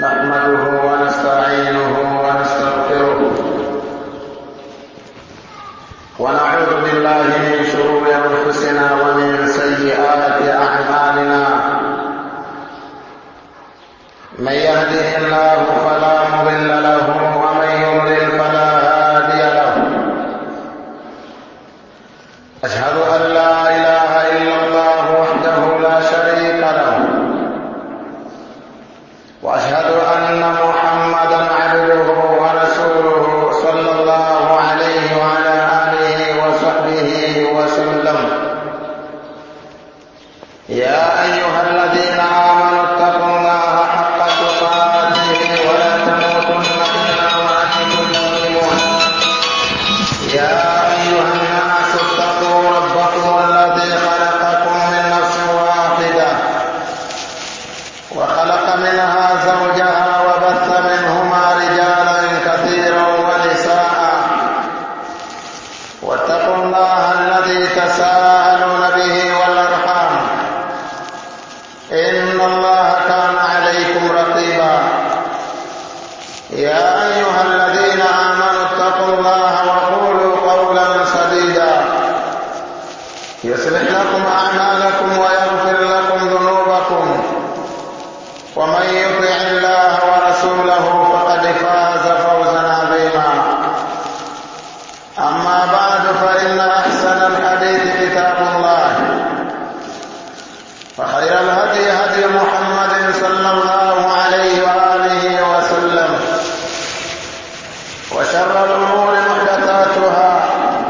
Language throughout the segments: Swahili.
نحمده ونستعينه ونستغفره ونعوذ بالله من شرور انفسنا ومن سيئات اعمالنا من يهده الله فلا مضل له ومن يضلل فلا هادي له اشهد ان لا اله الا الله وحده لا شريك له واشهد ان محمدا عبده ورسوله صلى الله عليه وعلى اله وصحبه وسلم يا ايها الذين امنوا اتقوا الله حق تقاته ولا تموتن الا وانتم مسلمون يا ايها الناس اتقوا ربكم الذي خلقكم من نفس واحده وخلق منها زوجها وبث منهما رجالا كثيرا ونساء واتقوا الله الذي تساءلون به والارحام ان الله كان عليكم رقيبا يا ايها الذين امنوا اتقوا الله وقولوا قولا سديدا يصلح لكم اعمالكم ويغفر لكم ذنوبكم ومن يطع الله ورسوله فقد فاز فوزا عظيما اما بعد فان احسن الحديث كتاب الله وخير الهدي هدي محمد صلى الله عليه واله وسلم وشر الامور محدثاتها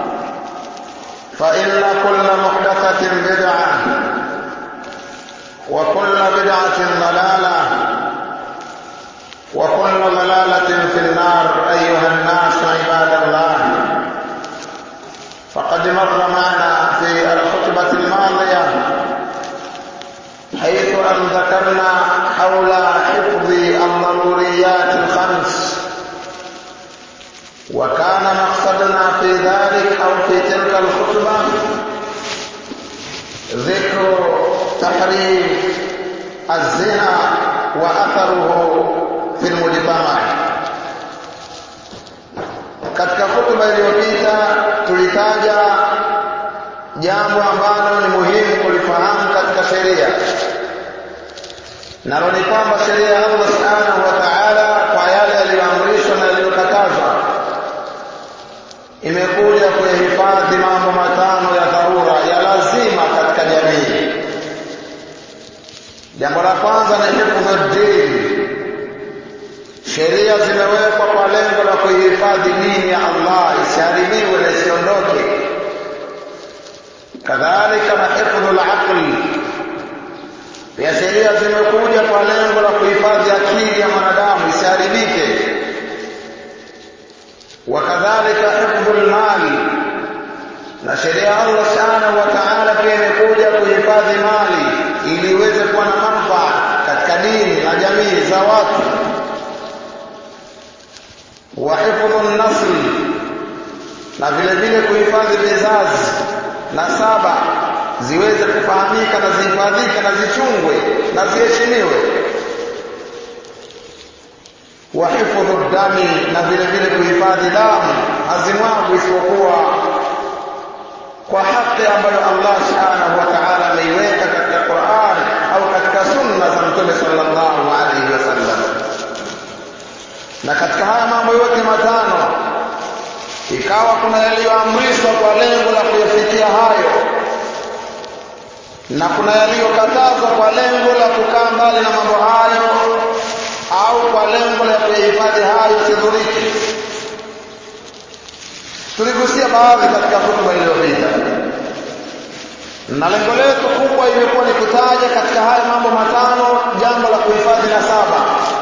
فان كل محدثه بدعه وكل بدعة ضلالة وكل ضلالة في النار أيها الناس عباد الله فقد مر معنا في الخطبة الماضية حيث أن ذكرنا حول حفظ الضروريات الخمس وكان مقصدنا في ذلك أو في تلك الخطبة ذكر تحريم الزنا واثره fi lmujtama. Katika hutuba iliyopita tulitaja jambo ambalo ni muhimu kulifahamu katika sheria, nalo ni kwamba sheria ya Allah subhanahu wa ta'ala kwa yale yaliyoamrishwa na yaliyokatazwa imekuja kuyahifadhi mambo matano ya dharura ya lazima katika jamii. Jambo la kwanza ni hifdhu dini. Sheria zimewekwa kwa lengo la kuihifadhi dini ya Allah isiharibiwe na isiondoke. Kadhalika na hifdhu al-aqli, pia sheria zimekuja kwa lengo la kuhifadhi akili ya mwanadamu isiharibike. Wakadhalika hifdhu al-mali, na sheria ya Allah subhanahu wa ta'ala pia imekuja kuhifadhi mali ili iweze kuwa na manufaa katika dini na jamii za watu wa hifdhu nasl na vile vile kuhifadhi vizazi na saba ziweze kufahamika na zihifadhike na zichungwe na ziheshimiwe wa hifdhu dami na vile vile kuhifadhi damu hazimwagwi isipokuwa kwa haki ambayo Allah subhanahu wa ta'ala ameiweka katika Qur'an au katika sunna za Mtume sallallahu alaihi wasallam. Na katika haya mambo yote matano ikawa kuna yaliyoamrishwa kwa lengo la kuyafikia hayo na kuna yaliyokatazwa kwa lengo la kukaa mbali na mambo hayo au kwa lengo la kuyahifadhi hayo sidhuriki tuligusia baadhi katika hotuba iliyopita na lengo letu kubwa imekuwa ni kutaja katika haya mambo matano jambo la kuhifadhi nasaba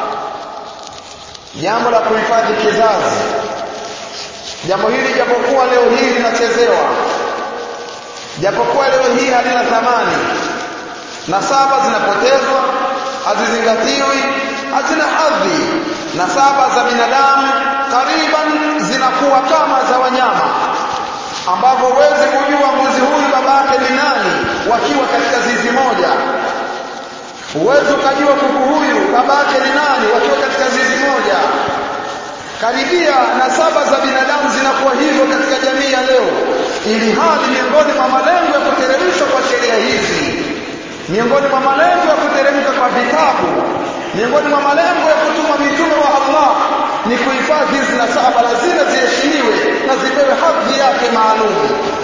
jambo la kuhifadhi kizazi jambo hili japokuwa leo hii linachezewa japokuwa leo hii halina thamani nasaba zinapotezwa hazizingatiwi hazina hadhi nasaba za binadamu kariban zinakuwa kama za wanyama ambavyo huwezi kujua mbuzi huyu babake ni nani wakiwa zizi moja huwezi ukajua kuku huyu babake ni nani wakiwa karibia nasaba za binadamu zinakuwa hivyo katika jamii ya leo ili hali miongoni mwa malengo ya kuteremshwa kwa sheria hizi miongoni mwa malengo ya kuteremka kwa vitabu miongoni mwa malengo ya kutuma mitume wa Allah ni kuhifadhi hizi nasaba lazima ziheshimiwe na zipewe hadhi yake maalum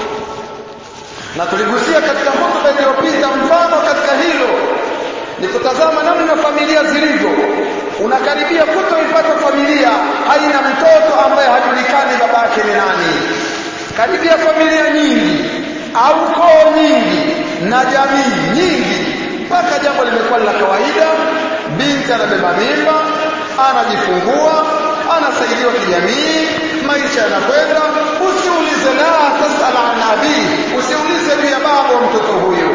na tuligusia katika hotuba iliyopita mfano katika hilo ni kutazama namna familia zilivyo unakaribia kutoipata familia haina mtoto ambaye hajulikani babake ni nani karibia familia nyingi au koo nyingi na jamii nyingi mpaka jambo limekuwa la kawaida binti anabeba mimba anajifungua anasaidiwa kijamii maisha yanakwenda usiulize la tasal an nabii usiulize juu ya baba wa mtoto huyo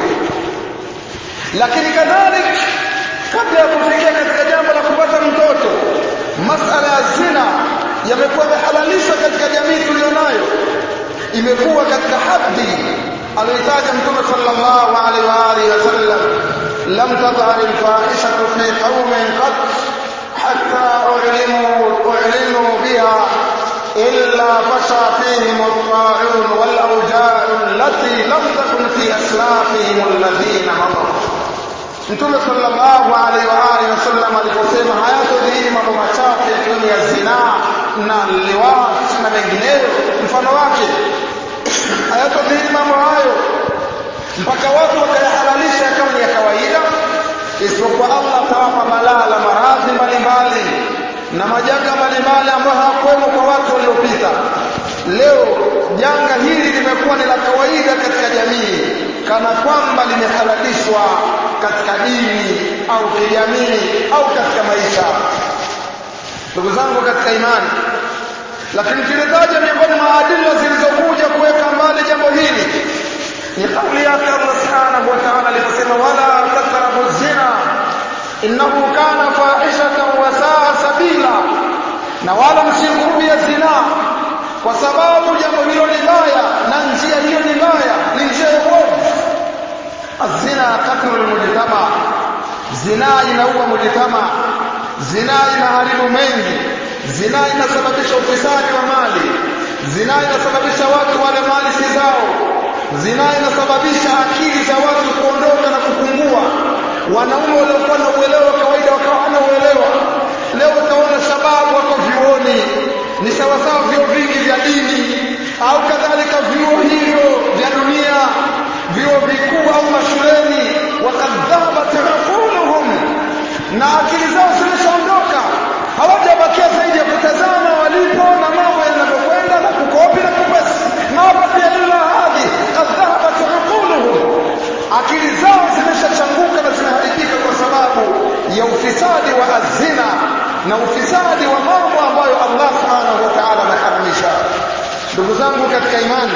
lakini kadhalik kabla ya kufikia katika jambo la kupata mtoto masala ya zina yamekuwa yamehalalishwa katika jamii tuliyonayo imekuwa katika hadhi aliyotaja mtume sallallahu alaihi wa alihi wasallam lam tadhhar alfahishatu fi qaumin qat hatta u'linu u'linu biha illa fasha fihim at-ta'un wal awja'u allati lam takun fi aslafihim alladhina madaw Mtume sallallahu alaihi wa alihi wasallam aliposema hayatodhihiri mambo machafu yakiwemo ya zinaa na liwat na mengineyo mfano wake hayatodhihiri mambo hayo mpaka watu wakayahalalisha kama ni ya kawaida isipokuwa Allah atawapa balaa la maradhi mbalimbali na majanga mbalimbali ambayo hayakuwemo kwa watu waliopita leo janga hili limekuwa ni la kawaida katika jamii kana kwamba limehalalishwa katika dini au kijamii au katika maisha ndugu zangu katika imani lakini tulitaja miongoni mwa adila zilizokuja kuweka mbali jambo hili ni kauli yake Allah subhanahu wa ta'ala aliposema wala taqrabu zina innahu kana fahishatan wa saa sabila na wala msikurubia zina kwa sababu jambo hilo ni baya na njia hiyo ni baya ni njia ya uovu azina katru almujtama zina inaua mujtama zina inaharibu mengi zina inasababisha ufisadi wa mali zina inasababisha watu wale mali si zao zina inasababisha akili za watu kuondoka na kupungua wanaume waliokuwa na uelewa kawaida wakawa hana uelewa leo utaona sababu wako vyuoni ni sawasawa vyuo vingi vya dini au kadhalika vyuo hivyo vya dunia vyuo vikuu au mashuleni wakadhabat uquluhum na akili zao zimeshaondoka hawajabakia zaidi ya kutazama walipo na mambo yanavyokwenda na kukopi na kupesi ma baqiya illa hadhi qad dhahabat uquluhum akili zao zimeshachanguka na zimeharibika kwa sababu ya ufisadi wa azina na ufisadi wa mambo ambayo Allah subhanahu wa ta'ala ameharamisha ndugu zangu katika imani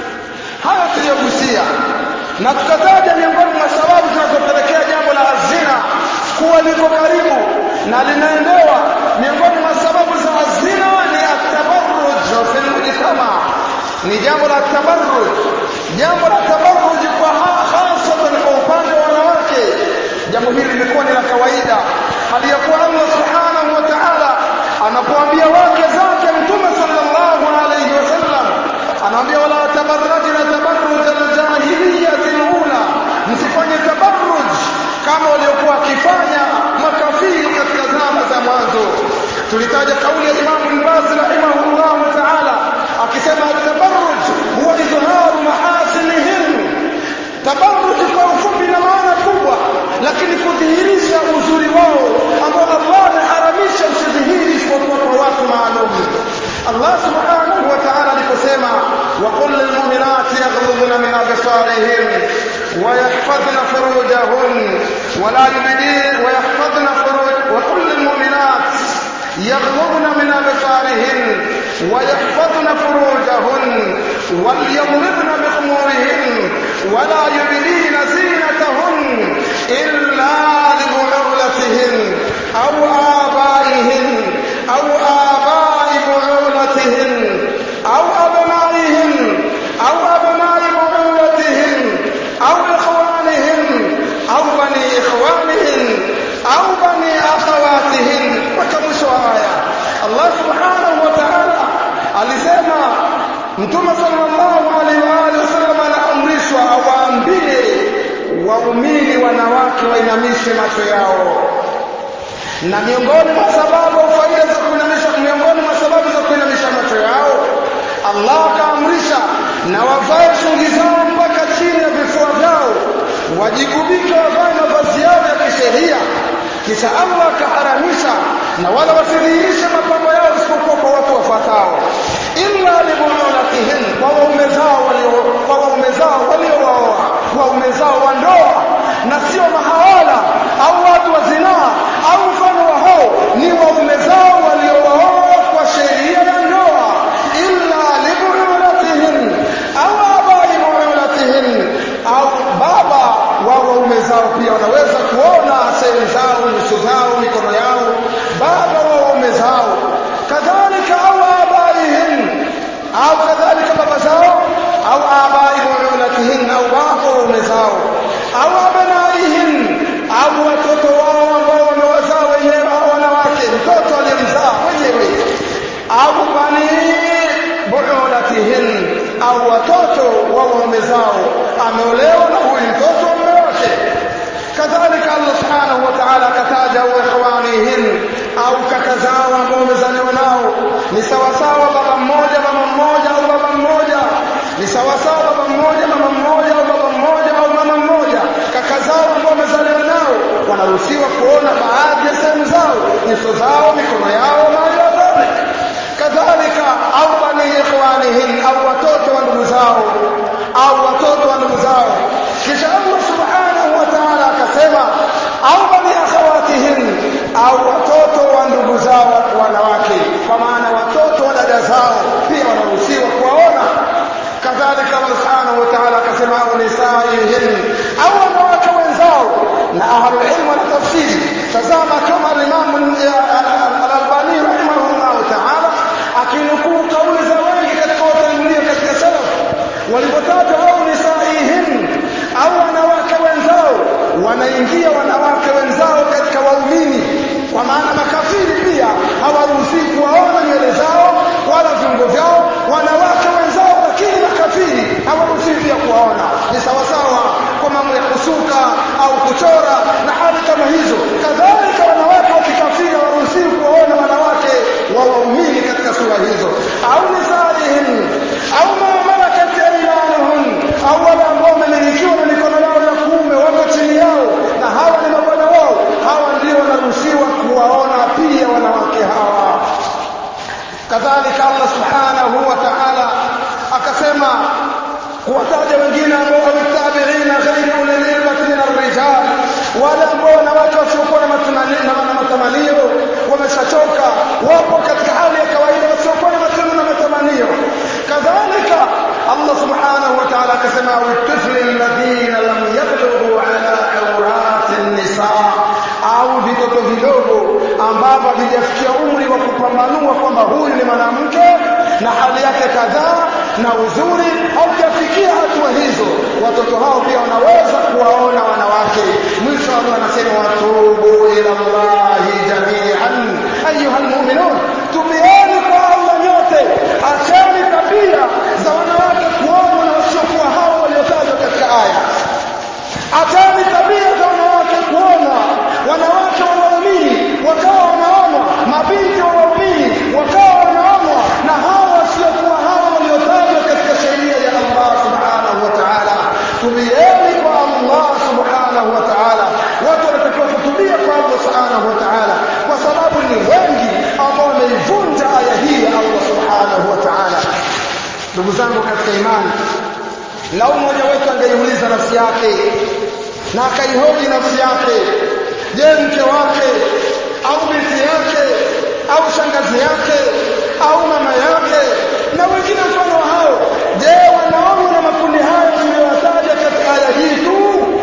haya tuliyogusia na tukataja miongoni mwa sababu zinazopelekea jambo la azina kuwa liko karibu na linaendewa miongoni mwa sababu za azina ni atabarruj fil mujtama ni jambo la tabarruj jambo la tabarruj kwa hasatan kwa upande wa wanawake jambo hili limekuwa ni la kawaida hali ya kuwa Allah subhanahu wa ta'ala anapoambia wake zake mtume sallallahu alayhi wasallam anaambia wala tabarrajna tabarruj aljahiliyyati alula msifanye tabarruj kama waliokuwa wakifanya makafiri katika zama za mwanzo tulitaja kauli ya Imam Ibn Baz rahimahullah ta'ala akisema tabarruj huwa izharu mahasinihin tabarruj kwa ufupi na maana kubwa lakini kudhihirisha uzuri wao ambao Allah ameharamisha usidhihiri isipokuwa kwa watu maalum Allah subhanahu wa ta'ala aliposema wa qul lil mu'minati yaghdhudna min absarihin wa yahfazna furujahun wa la yubdin wa yahfazna furuj wa qul lil mu'minat يغضبن من أبصارهن ويحفظن فروجهن وليضربن بخمورهن ولا يبدين زينتهن إلا لبعولتهن أو آبائهن أو آباء بعولتهن أو أبنائهن أو أبناء بعولتهن أو إخوانهن أو بني إخوانهن أو بني أخواتهن وكمشوا آية الله سبحانه alisema mtume sallallahu alaihi wa alihi wasallam anaamrishwa awaambie waumini wanawake wainamishe macho yao na miongoni mwa sababu faida za kuinamisha miongoni mwa sababu za kuinamisha macho yao Allah akaamrisha na wavae shungi zao mpaka chini ya vifua vyao wajigubike wavae mavazi yao ya kisheria kisha Allah akaharamisha na wala wasidhihirishe mapambo yao isipokuwa kwa watu wafuatao illa libulatihin kwa waume zao walio kwa waume zao waliowaoa waume zao wa ndoa na sio mahawala au watu wa zinaa au mfano wa hao ni waume zao waliowaoa kwa sheria ya ndoa illa libulatihin au abai bulatihin au baba wa waume zao pia wanaweza kuona sehemu zao nyuso zao mikono yao baba wa waume zao kadhalika au abaihim au kadhalika baba zao au abai buulatihin au baba wa waume zao au abanaihim au watoto wao ambao wamewazaa wenyewe au wanawake mtoto aliyemzaa wenyewe au bani buulatihin au watoto wa waume zao ameolewa na huyu mtoto wa mume wake kadhalika Allah subhanahu wa ta'ala akataja wa ikhwanihin au kaka zao ambao wamezaliwa nao ni sawasawa baba mmoja mama mmoja au baba mmoja ni sawasawa baba mmoja mama mmoja au baba mmoja au mama mmoja kaka zao ambao wamezaliwa nao wanaruhusiwa kuona baadhi ya sehemu zao nyuso zao mikono yao na yote kadhalika au bani ikhwanihin au watoto wa ndugu zao au watoto wa ndugu zao kisha Allah subhanahu wa ta'ala akasema au bani akhawatihin au watoto wa ndugu zao wanawake kwa maana watoto wa dada zao pia wanaruhusiwa kuwaona kadhalika Allah subhanahu wa ta'ala akasema au nisaihin au wanawake wenzao na ahlul ilm na tafsiri tazama kama al-Imam al-Albani rahimahullah ta'ala akinukuu kauli za wengi katika watangulia katika salaf walipotaja au nisaihin au wanawake wenzao wanaingia wanawake wenzao katika waumini kwa maana makafiri pia hawaruhusiwi kuwaona nywele zao wala viungo vyao wanawake wenzao lakini makafiri hawaruhusiwi pia kuwaona ni sawasawa kwa mambo ya kusuka au kuchora na hali kama hizo kadhalika wanawake wa kikafiri hawaruhusiwi kuwaona wanawake wa waumini katika sura hizo au nisaihim au ma malakat aymanuhum au wale ambao wamemilikiwa na mikono yao ya kuume wako chini yao na hawa ni mabwana wao hawa ndio wanaruhusiwa kuwaona pia wanawake hawa kadhalika Allah subhanahu wa ta'ala akasema kuwataja wengine ambao wametabiina ghairi ulil ilmati min arrijal wale ambao wanawake wasiokuwa na matamanio wameshachoka wapo katika hali ya kawaida wasiokuwa na matendo na matamanio kadhalika Allah subhanahu wa ta'ala akasema witifli alladhina lam yablughu ala awrati nisa au vitoto vidogo ambavyo havijafikia umri wa kupambanua kwamba huyu ni mwanamke na hali yake kadhaa na uzuri haujafikia hatua hizo watoto hao pia wanaweza kuwaona wanawake mwisho Allah anasema watubu ila Allahi jami'an ayuha almu'minun tubieni kwa Allah nyote acheni tabia za wanawake kuonwa na wasiokuwa hao waliotajwa katika aya acheni tabia za wanawake kuona wanawake wa waumini wakawa wanaonwa mabinti wa waumini wakawa wanaonwa na hao wasiokuwa hao waliotajwa katika sheria ya Allah subhanahu wa ta'ala tubieni kwa Allah subhanahu wa ta'ala watu wanatakiwa kutubia kwa Allah subhanahu wa ta'ala kwa sababu ni wengi ambao wameivunja aya hii ya Allah subhanahu wa ta'ala ndugu zangu katika imani lau mmoja wetu angeiuliza nafsi yake na akaihoji nafsi yake je mke wake au binti yake au shangazi yake au mama yake na wengine mfano wa hao je wanaona na makundi haya tuliyoyataja katika aya hii tu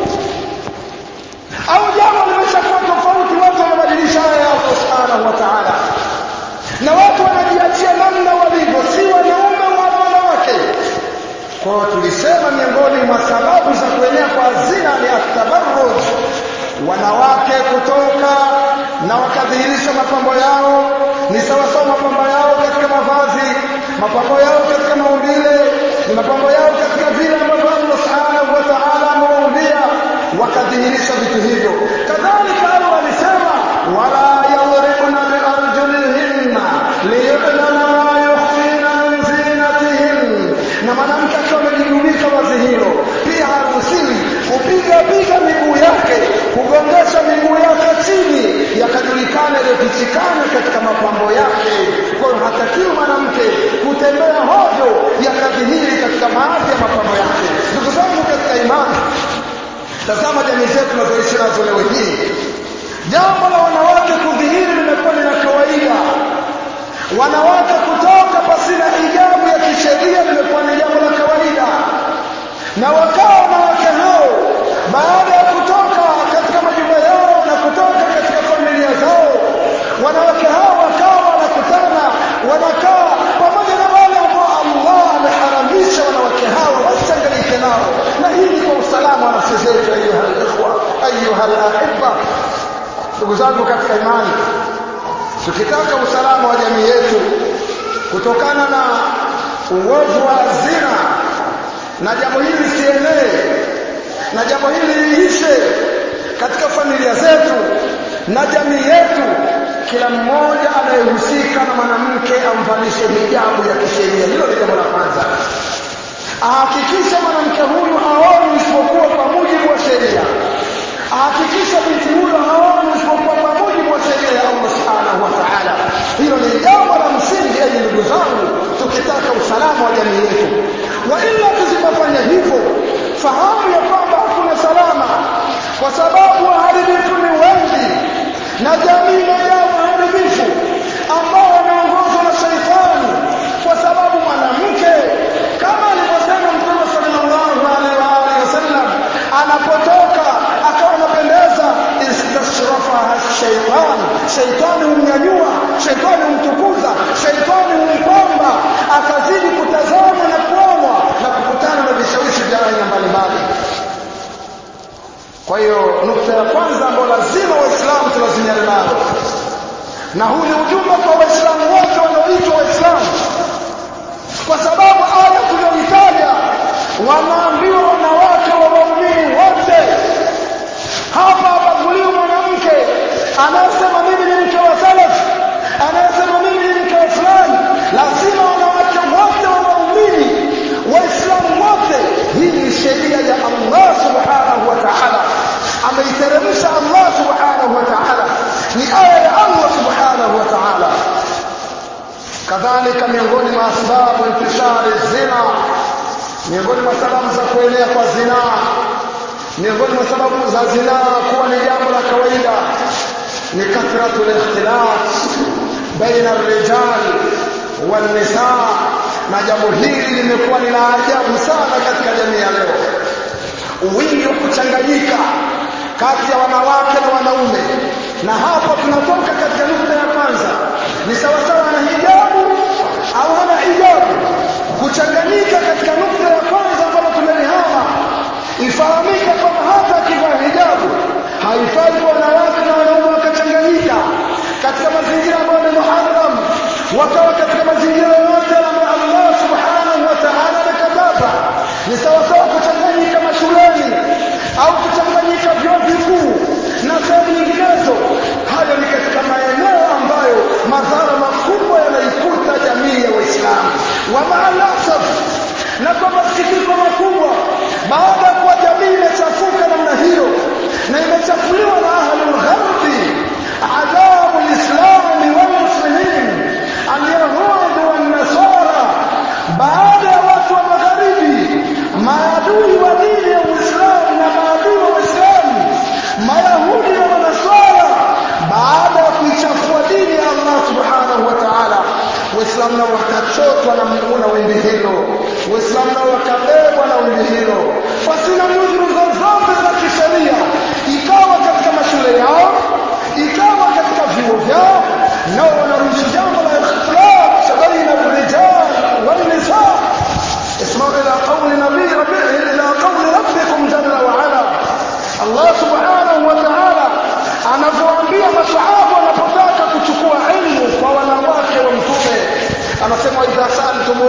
au jambo limeshakuwa tofauti watu wanabadilisha aya ya Allah subhanahu wa ta'ala na watu wanajiachia namna walivyo si wanaume wala wanawake kwa hiyo tulisema miongoni mwa sababu za kuenea kwa zina ni atabarruj wanawake kutoka na wakadhihirisha mapambo yao ni sawasawa mapambo yao katika mavazi mapambo yao katika maumbile ni mapambo yao katika vile ambavyo Allah subhanahu wa ta'ala amewaumbia wakadhihirisha vitu hivyo kadhalika Allah alisema wala yadribna biarjulihinna liyudlana ma yukhfina min zinatihin na mwanamke akiwa amejigubika vazi hilo pia haruhusiwi kupiga piga miguu yake kugongesha miguu yake chini yakajulikana yaliyofichikana katika mapambo yake kwa hiyo hatakiwi mwanamke kutembea hovyo yakadhihiri katika baadhi ya mapambo yake ndugu zangu katika imani tazama jamii zetu tunazoishi nazo leo hii jambo la wanawake kudhihiri limekuwa ni la kawaida wanawake kutoka pasina hijabu ya kisheria limekuwa ni jambo la kawaida na wakawa wanawake hao baada ya kutoka katika majumba yao na kutoka katika familia zao wanawake hao wakawa wanakutana wanakaa pamoja na wale ambao Allah ameharamisha wanawake hao wasichanganyike nao na hii ni kwa usalama wa nafsi zetu ayuha alikhwa ayuha alahibba ndugu zangu katika imani tukitaka usalama wa jamii yetu kutokana na uovu wa zina na jambo hili lisienee na jambo hili liishe katika familia zetu na jamii yetu kila mmoja anayehusika na mwanamke amvalishe hijabu ya kisheria hilo ni jambo la kwanza ahakikishe mwanamke huyu haoni isipokuwa kwa mujibu wa sheria ahakikishe binti huyo haoni isipokuwa kwa mujibu wa sheria ya Allah subhanahu wa ta'ala hilo ni jambo la msingi enyi ndugu zangu tukitaka usalama wa jamii yetu wa ila tusipofanya hivyo fahamu ya kwamba hakuna salama kwa sababu waharibifu ni wengi na jamii imejaa waharibifu ambao wanaongozwa na shaitani kwa sababu mwanamke kama alivyosema mtume sallallahu alaihi wa alihi wasallam anapotoka akawa anapendeza istashrafaha shaitan shaitani humnyanyua shaitani humtukuza shaitani humpamba akazidi kutazama na kuonwa na kukutana na vishawishi vya aina mbalimbali kwa hiyo nukta ya kwanza ambayo lazima waislamu tulazimiane nayo na huu ni ujumbe kwa waislamu wote wanaoitwa waislamu kwa sababu aya tuliyoitaja wanaambiwa wanawake wa waumini wote hapa habaguliwi mwanamke anayesema mimi ni mke wa salaf anayesema mimi ni mke wa fulani lazima wanawake wote wa waumini waislamu wote hii ni sheria ya allah subhanahu wa taala ameiteremsha allah subhanahu wa taala ni aya ya allah subhanahu wa taala kadhalika miongoni mwa asbabu intishari zina miongoni mwa sababu za kuenea kwa zinaa miongoni mwa sababu za zinaa kuwa ni jambo la kawaida ni kathratu likhtilat baina rijal walnisa na jambo hili limekuwa ni la ajabu sana katika jamii ya leo wingi wa kuchanganyika kati ya wanawake na wanaume na hapo tunatoka katika nukta ya kwanza ni sawasawa na hijabu au hana hijabu kuchanganyika katika nukta ya kwanza ambalo tumelihama ifahamike kwamba hata akivaa hijabu haifai kwa wanawake na wanaume wakachanganyika katika mazingira ambayo ni muharam wakawa katika mazingira yoyote ambayo Allah subhanahu wa ta'ala amekataza ni sawasawa kuchanganyika mashuleni au kuchanganyika vyuo vikuu na sehemu nyinginezo hayo ni katika maeneo ambayo madhara makubwa yanaikuta jamii ya waislamu wa maalasaf na kwa masikitiko makubwa baada ya kuwa jamii imechafuka namna hiyo na imechafuliwa na ahlul gharbi adhabu lislami walmuslimin alyahudi wannasara baada ya watu wa magharibi maadui wa dini ya uislamu na maadui wa uislamu mayahudi na manasara baada ya kuichafua dini ya allah subhanahu wa taala waislamu nao wakachotwa na na wimbi hilo waislamu nao wakabebwa na wimbi hilo pasina nudhuru zozote za kisheria ikawa katika mashule yao ikawa katika vyuo vyao nao wanaruhusu jambo la ikhtilaf baina rijal والنساء اسمعوا الى قول نبي ربي الى قول ربكم جل وعلا الله سبحانه وتعالى anavyoambia masahaba wanapotaka kuchukua ilmu kwa wanawake wa mtume anasema idha sa'altum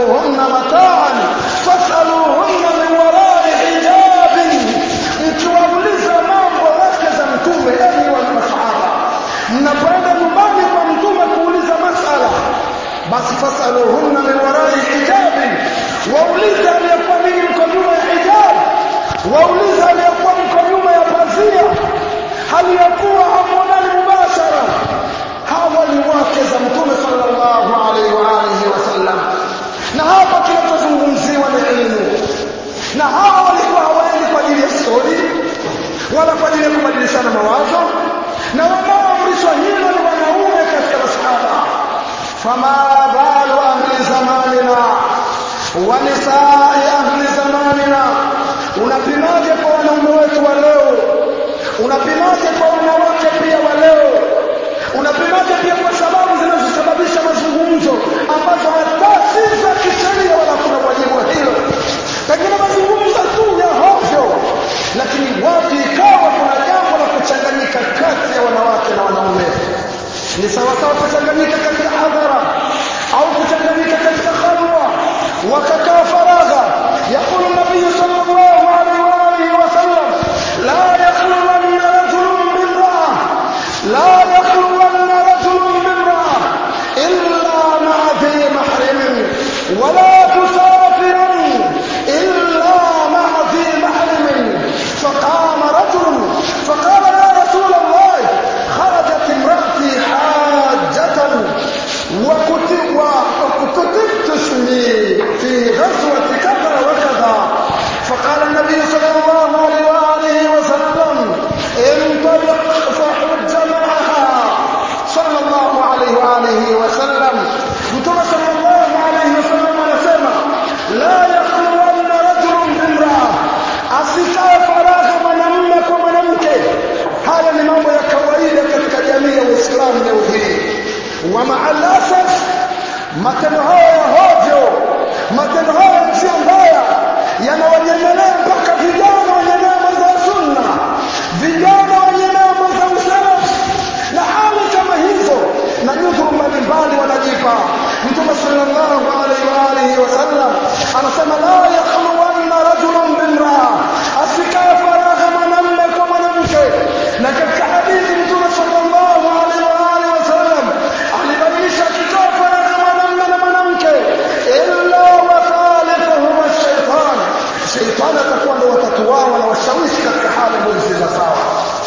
fasaluhunna mataan fasaluhunna min warai hijabi mkiwauliza mambo wake za mtume enyi wana masahaba mnapoenda nyumbani kwa mtume kuuliza masala basi fasaluhunna min warai hijabi waulize aliyekuwa ninyi mko nyuma ya hijab waulize aliyekuwa mko nyuma ya pazia hali ya kuwa hamuonani mubashara hawa ni wake za mtume sallallahu alaihi wa alihi wasallam na hapa kinachozungumziwa ni elimu na hawa walikuwa hawaendi kwa ajili ya stori wala kwa ajili ya kubadilishana mawazo na wanaoamrishwa hilo ni wanaume katika masahaba fama balu ahli zamanina wa nisai ahli zamanina unapimaje kwa wanaume wetu wa leo unapimaje kwa wanawake pia wa leo unapimaje pia kwa sababu zinazosababisha mazungumzo ambazo hata si za kisheria wala kuna wajibu wa hilo pengine mazungumzo tu ya hovyo lakini watu ikawa kuna jambo la kuchanganyika kati ya wanawake na wanaume ni sawasawa kuchanganyika katika hadhara au kuchanganyika katika khalwa wakakaa faragha yaqulu nabiyu sallallahu alaihi wa alihi wasallam la yakhluwanna rajulun bimraa la yakhluwanna rajulun bimraa illa ma'a dhi mahrimin wala tusafiran illa ma'a dhi mahrimin فقام رجل فقال يا رسول الله خرجت امرأتي حاجة وكتب وكتبت اسمي في غزوة كذا وكذا فقال النبي صلى الله عليه وآله وسلم انطلق فحج معها صلى الله عليه وآله وسلم متى صلى الله عليه وسلم anasema la yakhluwanna rajulun bimraa asikae faragha mwanamume kwa mwanamke haya ni mambo ya kawaida katika jamii ya uislamu leo hii wa maalasaf matendo haya ya hovyo matendo haya ya njia mbaya yanawanyemelea mpaka vijana wenye neema za sunna vijana wenye neema za usalaf na hali kama hizo na nyudhuru mbalimbali wanajipa mtume sallallahu alaihi wa alihi wasallam anasema la yakhluwanna rajulun bimraa asikae faragha mwanamume kwa mwanamke na katika hadithi mtume sallallahu alaihi wa alihi wasallam alibainisha akitoa faragha mwanamume na mwanamke illa wa thalithuhuma shaitan shaitani atakuwa ndo watatu wao na washawishi katika hali ambazo si za sawa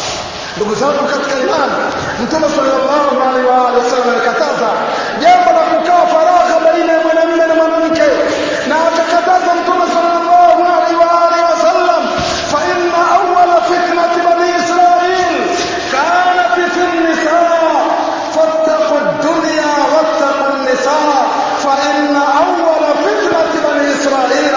ndugu zangu katika imani mtume sallallahu alaihi wa alihi wasallam alikataza jambo la kukaa faragha baina ya mwanamume na mwanamke na akakataza mtume sallallahu alaihi wa alihi wasallam fa inna awwala fitnati bani israil kanat fi an-nisaa fattaqu ad-dunya wattaqu an-nisaa fa inna awwala fitnati bani israil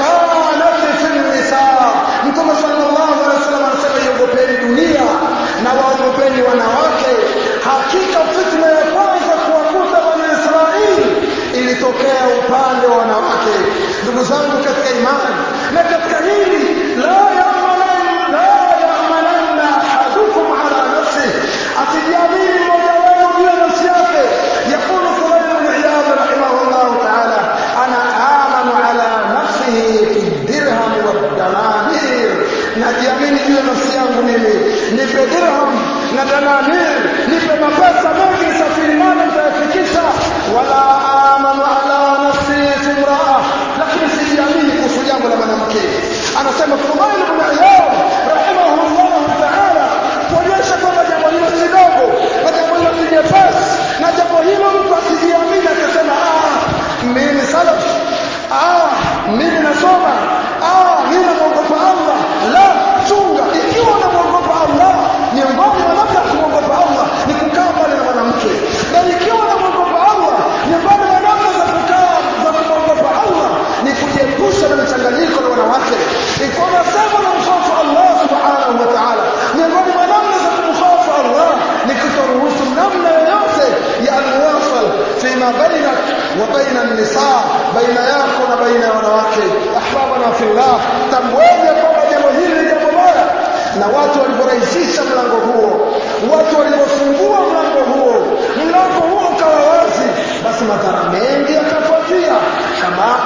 kanat fi an-nisaa mtume sallallahu alaihi wasallam anasema iogopeni dunia na waogopeni wanawake hakika fitna ya kwanza kuwakuta bani israeli ilitokea upande wa wanawake ndugu zangu katika imani na katika hili la yamanan la yamananna ahadukum ala nafsi asijiamini mmoja wenu juu ya nafsi yake yaqulu fulayl bn iyad rahimahullahu taala ana amanu ala nafsihi fi dirham waddananir najiamini juu ya nafsi yangu mimi nipe dirham na dananir nipe mapesa mengi safiri nane nitayafikisha wala amanu ala nafsi fi imraa lakini sijiamini kuhusu jambo la mwanamke anasema fudail bn iyad rahimahullahu taala kuonyesha kwamba jambo hilo si dogo na jambo hilo si jepesi na jambo hilo mtu asijiamini akasema ah mimi salaf ah mimi nasoma ah mimi namwogopa allah la chunga ikiwa unamwogopa allah miongoni mwa namna ya kumwogopa allah ni kukaa mbali na mwanamke na ikiwa unamwogopa allah miongoni mwa namna za kukaa za kumwogopa allah ni kujiepusha na mchanganyiko na wanawake ikiwa unasema unamhofu allah subhanahu wa taala miongoni mwa namna za kumhofu allah ni kutoruhusu namna yoyote ya almuwasal fima bainak wa baina nisaa baina yako na baina ya wanawake ahbabana fillah tambueni ya kwamba jambo hili ni jambo baya na watu walivyorahisisha mlango huo watu walivyofungua mlango huo mlango huo ukawa wazi basi madhara mengi yakafuatia kama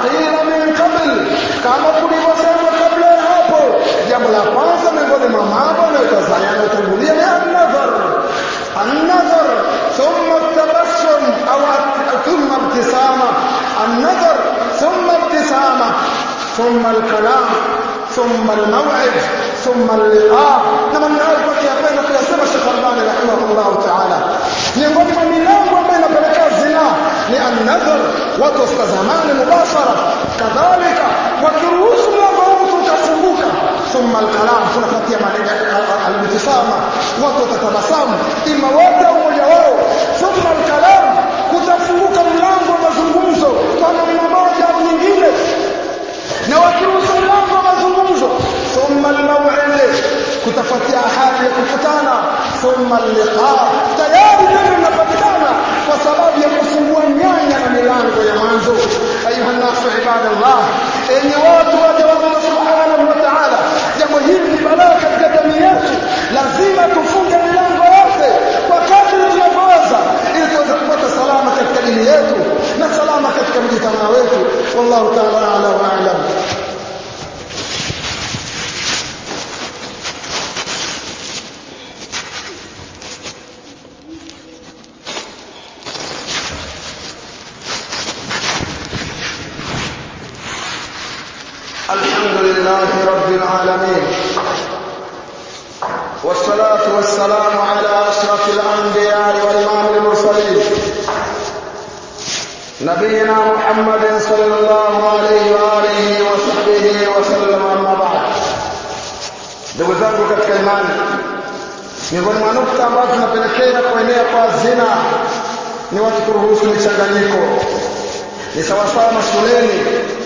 thumma alkalam thumma almaw'id thumma alliqa na maneno hayo kwa kiyapenda kuyasema Sheikh Albani rahimahullah ta'ala miongoni mwa milango ambayo inapelekea zina ni an-nadhar watu wasitazamane mubashara kadhalika wakiruhusu mlango huu utafunguka thumma alkalam tunafuatia maneno al-ibtisama watu watatabasamu ima wote au mmoja wao thumma alkalam kutafunguka mlango wa mazungumzo kwa namna moja au nyingine na wakiruhusu mlango wa mazungumzo thumma almaw'id kutafuatia ahadi ya kukutana thumma alliqa tayari tena inapatikana kwa sababu ya kufungua nyanya na milango ya mwanzo ayuha nasu ibadallah enye watu waja wa Allah subhanahu wa ta'ala jambo hili ni balaa katika jamii yetu lazima tufunge milango yote kwa kadri tunavyoweza ili tuweze kupata salama katika dini yetu na salama katika mjitamaa wetu wallahu ta'ala a'la wa a'lam الحمد لله رب العالمين والصلاة والسلام على أشرف الأنبياء والإمام المرسلين نبينا محمد صلى الله عليه وآله وصحبه وسلم أما بعد ndugu zangu katika imani miongoni mwa nukta ambazo zinapelekea kuenea kwa zina ni watu kuruhusu michanganyiko ni sawasawa mashuleni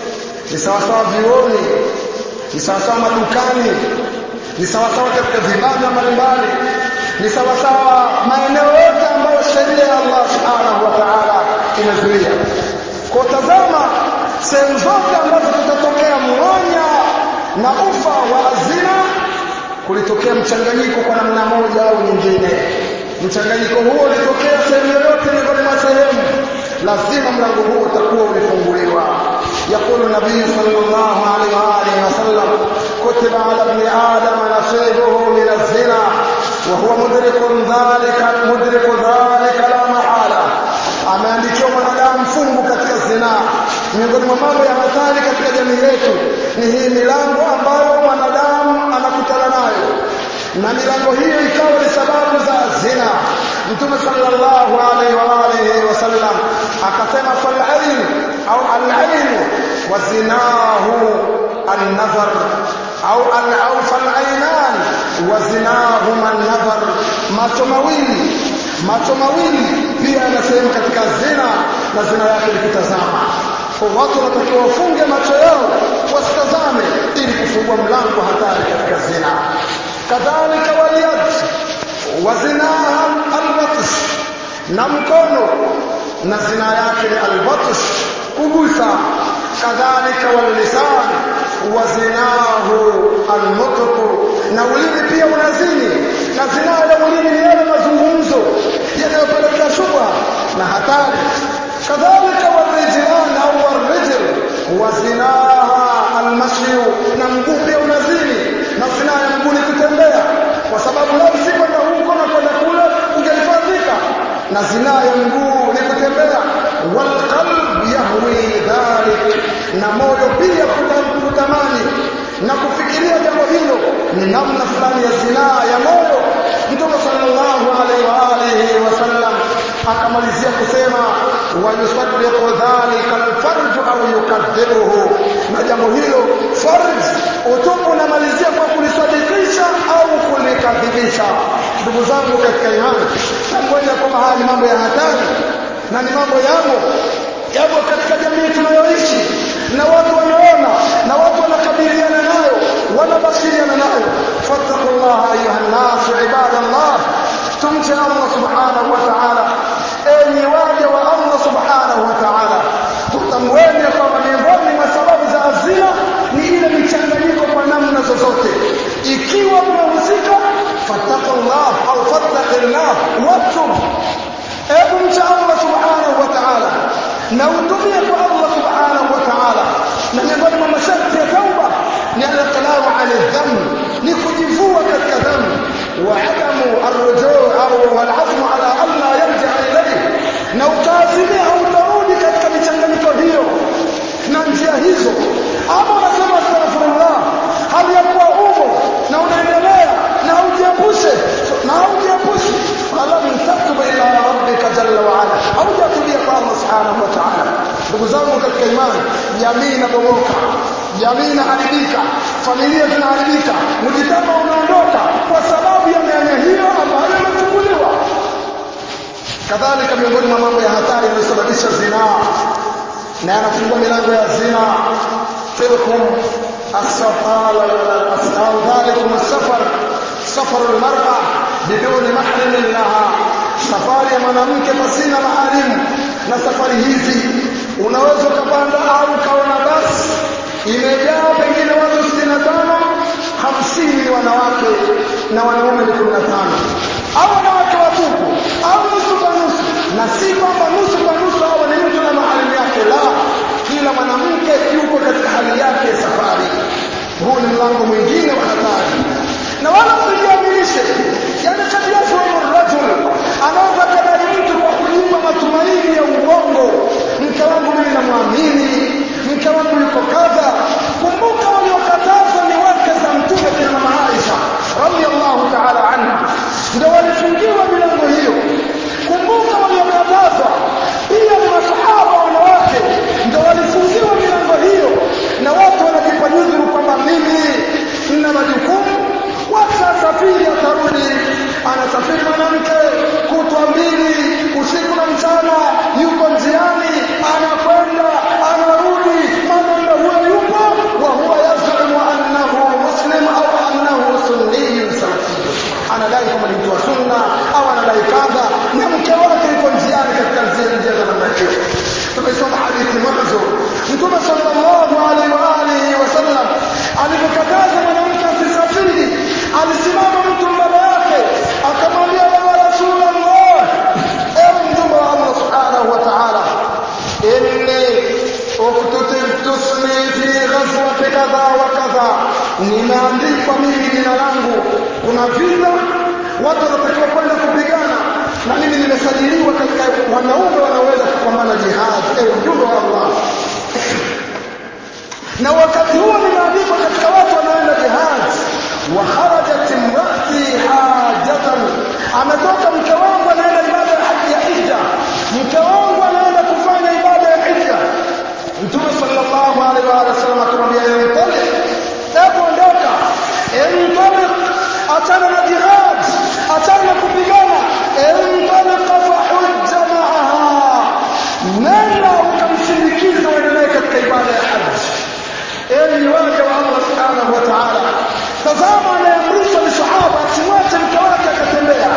ni sawasawa vioni ni sawasawa madukani ni sawasawa katika vibanda mbalimbali ni sawasawa maeneo yote ambayo sheria ya Allah subhanahu wa ta'ala imezuia kwa tazama sehemu zote ambazo kutatokea mwanya na ufa wa azina kulitokea mchanganyiko kwa namna moja au nyingine mchanganyiko huo ulitokea sehemu yoyote miongoni mwa sehemu lazima mlango huo utakuwa ulifunguliwa يقول النبي صلى الله عليه وآله وسلم كتب على ابن آدم نصيبه من الزنا وهو مدرك ذلك مدرك ذلك لا محالة ameandikiwa mwanadamu fungu katika zinaa miongoni mwa mambo ya hatari katika jamii yetu ni hii milango ambayo mwanadamu anakutana nayo na milango hiyo ikawa ni sababu za zina mtume sallallahu alaihi wa alihi wasallam akasema falain au alain wa zinahu an-nazar au au falainan wa zinahuma an-nazar macho mawili macho mawili pia yana sehemu katika zina na zina yake ni kutazama kwa watu wanatakiwa wafunge macho yao wasitazame ili kufungua mlango hatari katika zina kadhalika waliyad wa zinaha albatsh na mkono na zina yake ni albatsh kugusa kadhalika wallisan wa zinahu alnutq na ulimi pia unazini na zina ya ulimi ni yale mazungumzo yanayopelekea shubha na hatari kadhalika warijlan au warijl wa zinaha almashyu na mguu pia unazini na zina ya mguu ni kutembea kwa sababu lau si kwenda huko na kwenda kule ungelifadhika na zina ya mguu ni kutembea walqalb yahwi dhalik na moyo pia kutamani na kufikiria jambo hilo ni namna fulani ya zinaa ya moyo mtume sallallahu alaihi wa alihi wasallam akamalizia kusema wayusaddiqu dhalika alfarj au yukadhibuhu na jambo hilo farj utupu unamalizia kwa kulisadikisha au kulikadhibisha ndugu zangu katika imani ngoja kwamba haya ni mambo ya hatari na ni mambo yamo yapo katika jamii tunayoishi na watu wanaona na watu wanakabiliana nayo wanabashiriana nayo fattaqullaha ayuha nnas ibadallah tumche Allah subhanahu wa ta'ala enyi waja wa Allah subhanahu wa ta'ala tutamweni kwamba miongoni mwa sababu za azina ni ile michanganyiko kwa namna zozote ikiwa umehusika fattaqullah au fattaqillah watub ebu mcha Allah subhanahu wa ta'ala na utumie kwa Allah subhanahu wa ta'ala na miongoni mwa masharti ya tauba ni al-iqlamu 'ala dhanb ni kujivua katika dhambi wa adamu arrujuu au wal-'azmu 'ala alla yarji'a ilayhi na utaazimia hautarudi katika michanganyiko hiyo na njia hizo ama unasema imani jamii inabomoka jamii inaharibika familia zinaharibika mjitama unaondoka kwa sababu ya mianya hiyo ambayo imefunguliwa kadhalika miongoni mwa mambo ya hatari yanayosababisha zinaa na yanafungua milango ya zina tilkum asafala au dhalikum asafar safaru almar'a biduni mahrim laha safari ya mwanamke pasina maharimu na safari hizi unaweza ukapanda au ukaona basi imejaa pengine watu 65 hamsini ni wanawake na wanaume ni 15 au wanawake watupu au nusu kwa nusu na si kwamba nusu kwa nusu hawa ni mtu na maharimu yake la kila mwanamke yuko katika hali yake ya safari huu ni mlango mwingine wa hatari na wala msijiaminishe yani kati yetu rajul anaweza kadai mtu kwa kujipa matumaini ya uongo mke wangu mimi namwamini mke wangu yuko kadha kumbuka waliokatazwa ni wake za mtume kina mama Aisha radhiallahu ta'ala anha ndio walifungiwa milango hiyo kumbuka waliokatazwa pia ni masahaba wanawake ndio walifungiwa milango hiyo na watu wanajipa nyudhuru kwamba mimi nina majukumu wacha asafiri atarudi anasafiri mwanamke kutwa mbili usiku na mchana yuko njiani anakwenda anarudi mwanaume huyo yupo wa huwa yazumu annahu muslim au annahu sunniyun salafiyun anadai kama ni mtu wa sunna au anadai kadha na mke wake yuko njiani katika zile njia za namna hiyo tumesoma hadithi mwanzo mtume sallallahu alaihi wa alihi wasallam alipokataza mwanamke asisafiri alisimama mtu mbele yake akamwambia ya rasulullah ewe mtume wa Allah subhanahu wa ta'ala inni uktutibtusni fi ghazwati kadha wa kadha nimeandikwa mimi jina langu kuna vita watu wanatakiwa kwenda kupigana na mimi nimesajiliwa katika wanaume wanaoweza kupambana jihad ewe mjumbe wa Allah na wakati huo nimeandikwa katika watu wanaoenda jihad wa kharajat imraati hajatan ametoka mke wangu anaenda ibada ya haji ya hija mke wangu anaenda kufanya ibada ya hija mtume sallallahu alaihi wa sallam akamwambia yantali hebu ondoka yantali achana na jihad achana na kupigana yantali fa hujja maaha nenda ukamsindikiza uendelee katika ibada ya haji enyi waja wa Allah subhanahu wa ta'ala tazama anayeamrishwa ni sahaba asimwache mke wake akatembea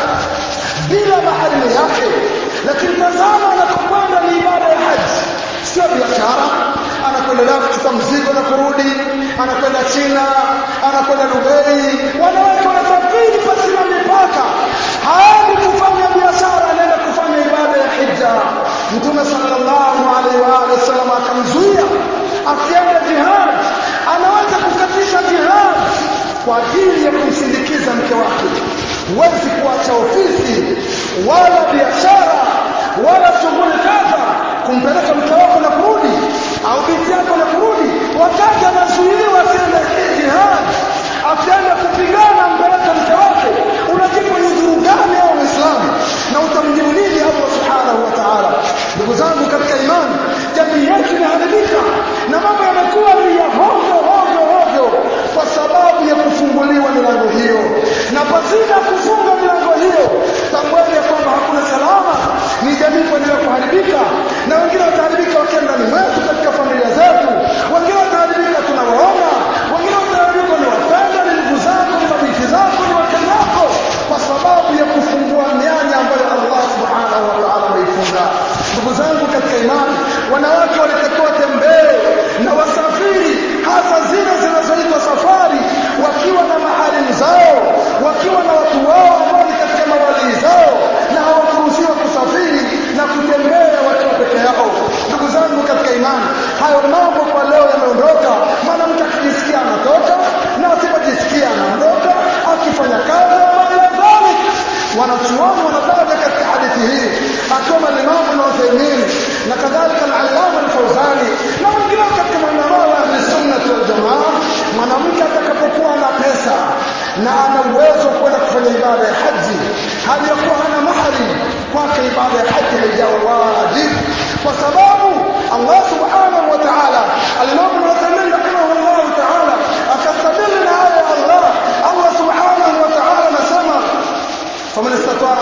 bila maharimu yake lakini tazama anapokwenda ni ibada ya haji sio biashara anakwenda leo kuchukua mzigo na kurudi anakwenda China anakwenda Dubai wanawake wanasafiri pasina mipaka haendi kufanya biashara anaenda kufanya ibada ya hija mtume sallallahu alaihi wa alihi wasallam akamzuia akienda jihad anaweza kukatisha jihad kwa ajili ya kumsindikiza mke wake huwezi kuacha ofisi wala biashara wala shughuli kadha kumpeleka mke wako na kurudi au binti yako na kurudi wakati anazuiliwa asiende jihad asiende kupigana mpeleke mke wake unajibu udhuru gani au Uislamu na utamjibu nini Allah subhanahu wa ta'ala ndugu zangu katika imani jamii yetu imeharibika na mambo yamekuwa ni ya hovyo hovyo hovyo kwa sababu ya kufunguliwa milango hiyo na pasina kufunga milango hiyo tambueni ya kwamba hakuna salama ni jamii kuendelea kuharibika na wengine wataharibika wakiwa ndani mwetu katika familia zetu wengine wataharibika tunawaona wengine wataharibika ni wapenda ni ndugu zako ni mabinti zako ni wake zako kwa sababu ya kufungua mianya ambayo Allah subhanahu wa ta'ala ameifunga ndugu zangu katika imani wanawake walitakiwa tembee na wasafiri hasa zile zinazoitwa safari wakiwa na maharimu zao wakiwa na watu wao ambao ni katika mawalii zao na hawakuruhusiwa kusafiri na kutembea wakiwa peke yao ndugu zangu katika imani hayo mambo kwa leo yameondoka mwanamke akijisikia anatoka na asipojisikia anaondoka akifanya kazi ila dhalik wanachuoni wanataja katika hadithi hii akiwemo Imam Ibn Uthaymeen na kadhalika al-Allama al-Fawzani na wengine katika maulamaa wa ahli sunna wal jamaa mwanamke atakapokuwa na pesa na ana uwezo wa kwenda kufanya ibada ya haji hali ya kuwa hana mahari kwake ibada ya haji haijawa wajibu kwa sababu Allah subhanahu wa ta'ala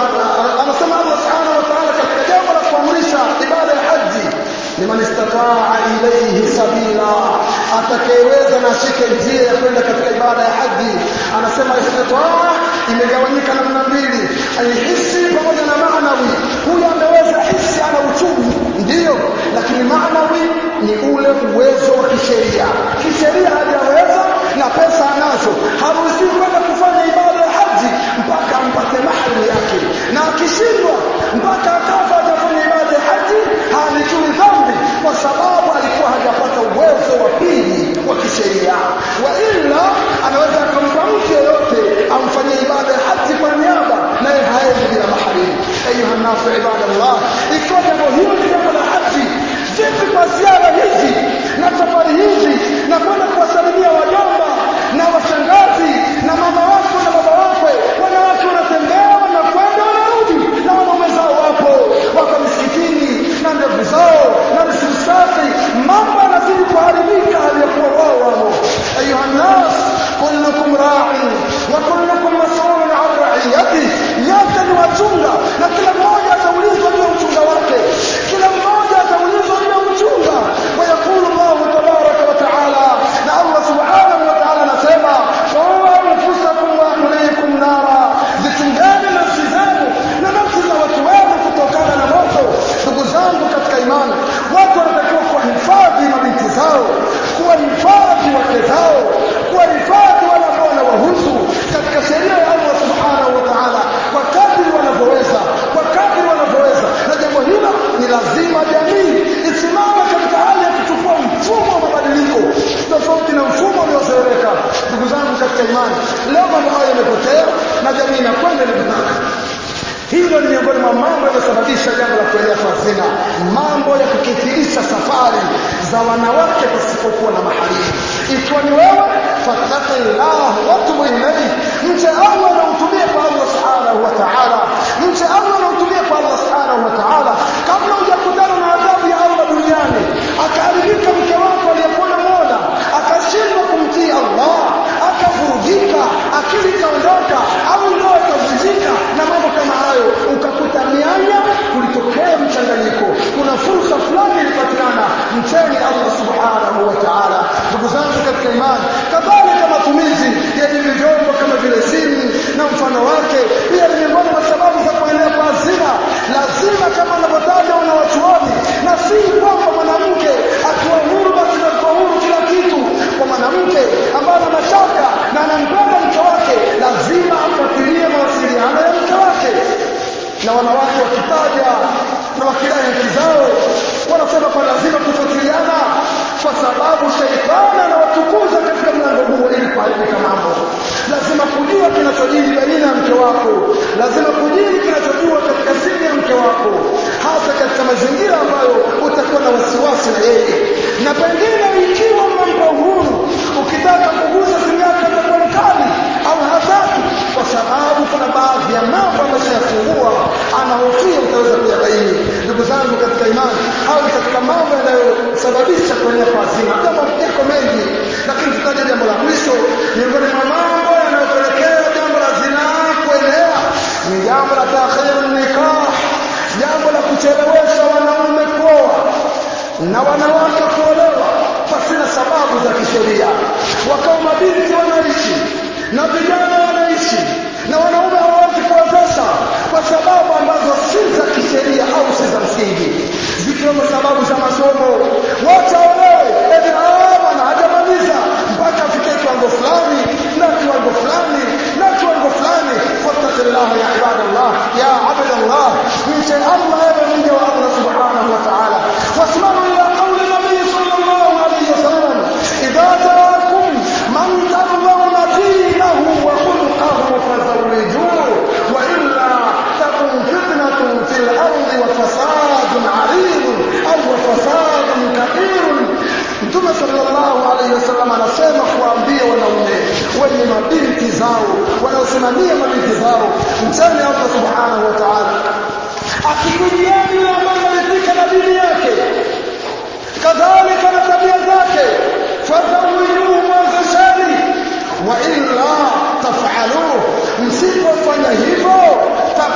anasema Allah subhanahu wa ta'ala katika jambo la kuamrisha ibada ya haji liman istataa ilayhi sabila atakayeweza na ashike njia ya kwenda katika ibada ya haji anasema istitaa imegawanyika namna mbili alhisi pamoja na maanawi huyo ameweza hisi ana uchumi ndiyo lakini maanawi ni ule uwezo wa kisheria kisheria hajaweza na pesa anazo haruhusiwi kwenda kufanya ibada ya haji mpaka ampate mahali yake na akishindwa mpaka akafa atafanya ibada ya haji haandikiwi dhambi kwa sababu alikuwa hajapata uwezo wa pili wa kisheria wa ila anaweza akampa mtu yeyote amfanyie ibada ya haji kwa niaba naye haendi bila mahali ayuha nasu ibadallah ikiwa jambo hilo ni jambo la haji vipi kwa ziara hizi na safari hizi na kwenda kuwasalimia wajomba na washangazi na mama wako na baba wakwe wanawake wanatembea wanakwenda wanarudi na wanaume zao wapo wako misikitini na ndevu zao na risiki safi mambo yanazidi kuharibika aliyokuwa wao wamo ayuha nnas kullukum ra'in wa kullukum mas'ulun an ra'iyati nyote ni wachunga na kila mmoja ataulizwa juu ya uchunga wake kila mmoja ataulizwa juu ya uchunga ويقول الله تبارك وتعالى na Allah subhanahu wa ta'ala anasema qulu anfusakum wa ahlikum nara zitungane nafsi zenu na nafsi za watu wenu kutokana na moto ndugu zangu katika imani watu wanatakiwa kuwahifadhi mabinti zao kuwahifadhi wake zao kuwahifadhi wale ambao wanawahusu katika sheria ya Allah subhanahu wa ta'ala kwa kadri wanavyoweza kwa kadri wanavyoweza na jambo hilo ni lazima jamii isimame katika hali ya kuchukua mfumo wa mabadiliko tofauti na mfumo uliozoeleka ndugu zangu katika imani leo mambo hayo yamepotea na jamii inakwenda inavyotaka hilo ni miongoni mwa mambo yanayosababisha jambo la kuenea kwa zina mambo ya kukithirisha safari za wanawake pasipokuwa na mahali ikiwa ni wewe fattaqillah watubu ilayhi mche Allah na utumie kwa Allah subhanahu wa ta'ala mche Allah na utumie kwa Allah subhanahu wa ta'ala kabla hujakutana na adhabu ya Allah duniani akaharibika mke wako aliyekuwa unamuona akashindwa kumtii Allah akavurugika akili ikaondoka au ndoa ikavunjika na mambo kama hayo ukakuta mianya kulitokea mchanganyiko kuna fursa fulani ilipatikana mcheni Allah subhanahu wa ta'ala ndugu zangu katika imani kadhalika matumizi ya hivi vyombo kama vile simu na mfano wake pia ni miongoni mwa sababu za kuenea kwa zina lazima kama wanavyotaja wanawachuoni na si kwamba mwanamke akiwa huru basi atakuwa huru kila kitu kwa mwanamke ambaye ana mashaka na anampenda mke wake lazima afuatilie mawasiliano ya mke wake na wanawake wakitaja na wakidai haki zao wanasema kwa lazima kufuatiliana kwa sababu sheitani anawatukuza katika mlango huo ili kuharibika mambo lazima kujua kinachojiri baina ya mke wako lazima kujiri kinachojua katika siri ya mke wako hasa katika mazingira ambayo utakuwa na wasiwasi na yeye na pengine ikiwa mnampa uhuru ukitaka kugusa simu yake atakuwa mkali au hataki kwa sababu kuna baadhi ya mambo ameshayafungua anahofia utaweza kuyabaini ndugu zangu katika imani au katika mambo yanayosababisha kuenea kwa zina jambo yako mengi lakini tutaje jambo la mwisho miongoni mwa mambo yanayopelekea jambo la zinaa kuenea ni jambo la takhir nikah jambo la kuchelewesha wanaume kuoa na wanawake kuolewa pasina sababu za kisheria wakao mabinti wanaishi na vijana wanaishi na wanaume hawawezi kuwezesha kwa sababu ambazo si za kisheria au si za msingi zikiwemo sababu za masomo wote waolewe eti bwana hajamaliza mpaka afikie kiwango fulani na kiwango fulani na kiwango fulani fattakullah ya ibadallah ya abdallah mche allah ewe mja wa allah subhanahu wa ta'ala wasmaru ila qawli nabii sallallahu alayhi wasallam idha jaakum man tardawna dinahu wa khuluquhu fazawwijuhu wa illa takun fitnatun fil ardi wa fasadun 'arid au wa fasadun kabir Mtume sallallahu alaihi wasallam anasema kuambia wanaume wenye mabinti zao wanaosimamia mabinti zao mchani Allah subhanahu wa ta'ala akikujieni yule ambaye ameridhika na dini yake kadhalika na tabia zake fadhawijuhu mwanzisheni wa illa tafaluhu msipofanya hivyo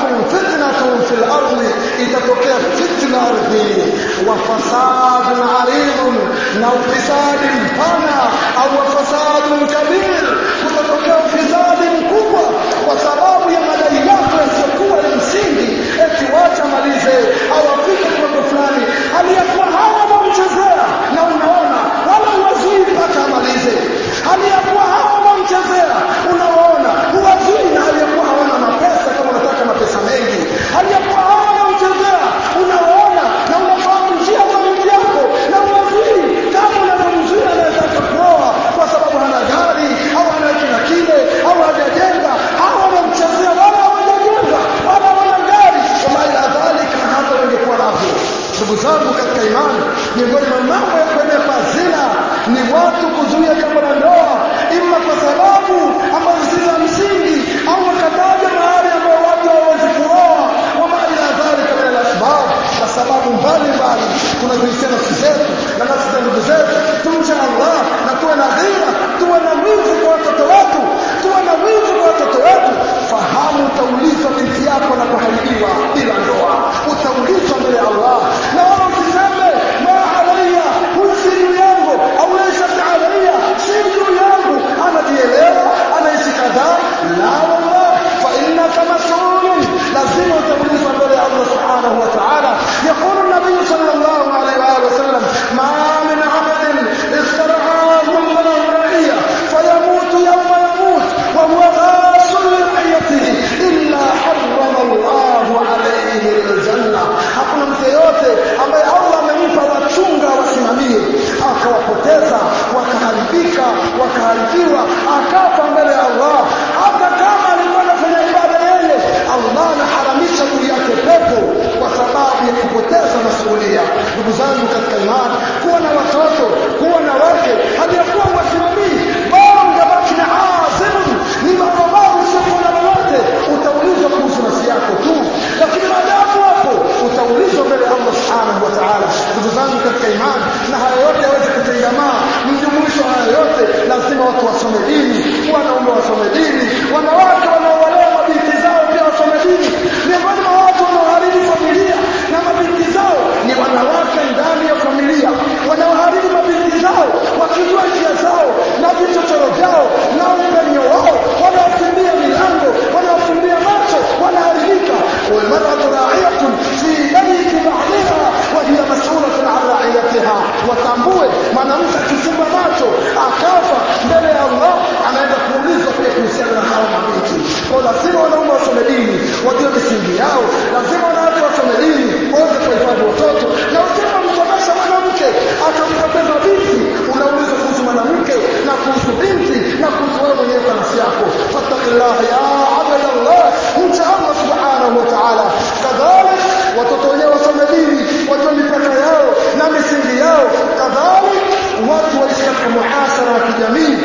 takum fitnatun fil ardi itatokea fitna ardhini wa fasadun aridun na ufisadi mpana au wa fasadun kabir kutatokea ufisadi mkubwa kwa sababu ya madai yako yasiyokuwa ya msingi eti wacha malize au afike kiwango fulani aliyekuwa hawa wamchezea na unaona wala huwazui mpaka amalize aliyekuwa hawa wamchezea unawaona huwazui na aliyekuwa hawana mapesa kama unataka mapesa mengi aliyekuwa hawa wamchezea unawaona na unafahamu njia za miji yako na huwazui kama unavyomzuia anaweza akakuoa kwa sababu hana gari au hana kina kile au hajajenga hawa wamchezea wala hawajajenga wala wana gari wama ila dhalika hata wangekuwa navyo ndugu zangu katika imani miongoni mwa mambo ya kuenea kwa zina ni watu kuzuia jambo la ndoa ima kwa sababu ambazo si za msingi au wakataja mahali ambayo watu hawawezi kuoa wama ila dhalika min alasbab na sababu mbalimbali tunazoisia nafsi zetu na nafsi za ndugu zetu tumche allah na tuwe na dhira tuwe na wivu kwa watoto wetu tuwe na wivu kwa watoto wetu fahamu utaulizwa binti yako anapoharibiwa bila ndoa utaulizwa mbele ya allah na wala usiseme ma alaya huyu si juu yangu au laisat alaya si juu yangu anajielewa anaishi kadhaa la wallah fa innaka masulun lazima utaulizwa mbele ya allah subhanahu wa ta'ala yaqulu nabiyu sallallahu alayhi wa alihi wasallam ma min abdin istar'ahu allah ra'iya فيموت يوم يموت وهو غاص لرعيته إلا حرم الله عليه الجنة hakuna mtu yeyote ambaye Allah amempa wachunga wasimamie akawapoteza wakaharibika wakaharibiwa akafa mbele ya Allah hata kama alikuwa anafanya ibada yeye Allah anaharamisha juu yake pepo kwa sababu ya kupoteza masuhulia ndugu zangu katika imani kuwa na watoto kuwa na wake haliyakuwa wasimamii bora ungebaki na azimun ni barabara usiokuwa na lolote utaulizwa kuhusu nafsi yako tu lakini maadamu hapo utaulizwa mbele ya Allah subhanahu wa ta'ala ndugu zangu katika imani na haya yote yaweze kutengamaa mjumuisho haya yote lazima watu wasome dini wanaume wasome dini wanawake wanaowalea mabinti zao pia wasome dini miongoni mwa watu wanaoharibu familia na mabinti zao ni wanawake ndani ya familia wanaoharibu mabinti zao wakijua njia zao na vichochoro vyao na upenyo wao wanaokimbia milango wanaokimbia macho wanaharibika walmaratu ra'iyatun fi bayti ba'liha wa hiya mas'ulatun 'an ra'iyatiha watambue mwanamke akifumba macho akafa mbele ya Allah anaenda kuulizwa pia kuhusiana na hao mabinti kwa lazima wanaume wasome dini wajue misingi yao lazima wanawake wasome dini waweze kuhifadhi watoto na usipomsomesha mwanamke akampoteza binti unaulizwa kuhusu mwanamke na kuhusu binti na kuhusu wewe mwenyewe kwa nafsi yako fattaqillah ya abdallah mcha Allah subhanahu wa ta'ala kadhalik watoto wenyewe wasome dini wajue mipaka yao na misingi yao kadhalik watu waishi katika muhasara wa kijamii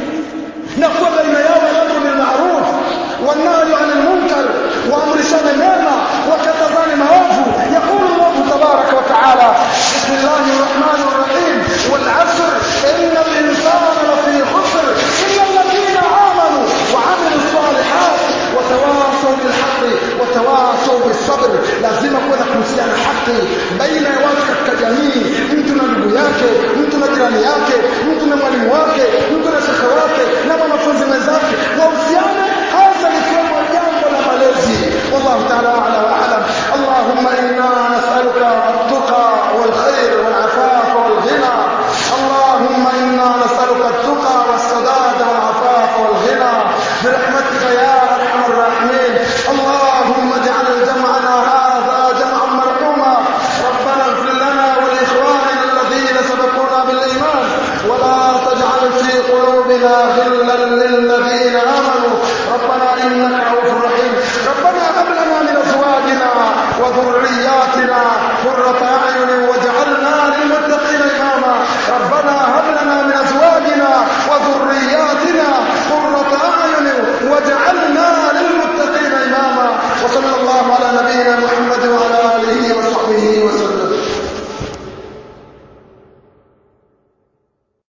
na kuwa baina yao al-amru bil ma'ruf والنهي عن المنكر وامرشان مema وكتزان maovu يقول الله تبارك وتعالى بسم الله الرحمن الرحيم والعصر إن الإنسان لفي خسر إلا الذين آمنوا وعملوا الصالحات وتواصوا بالحق وتواصوا بالصبر lazima kuwa na kuhusiana haki baina ya watu katika jamii mtu na ndugu yake mtu na jirani yake mtu na mwalimu wake mtu na shekhe wake na mwanafunzi mwenzake wahusiane hasa likiwemo jambo la malezi wallahu taala ala wa alam allahumma inna nas'aluka التقى والخير والعفاف والغنى اللهم انا نسالك التقى والسداد والعفاف والغنى برحمتك يا ارحم الراحمين اللهم اجعل جمعنا هذا جمعا مرحوما ربنا اغفر لنا ولاخواننا الذين سبقونا بالايمان ولا تجعل في قلوبنا غلا للذين امنوا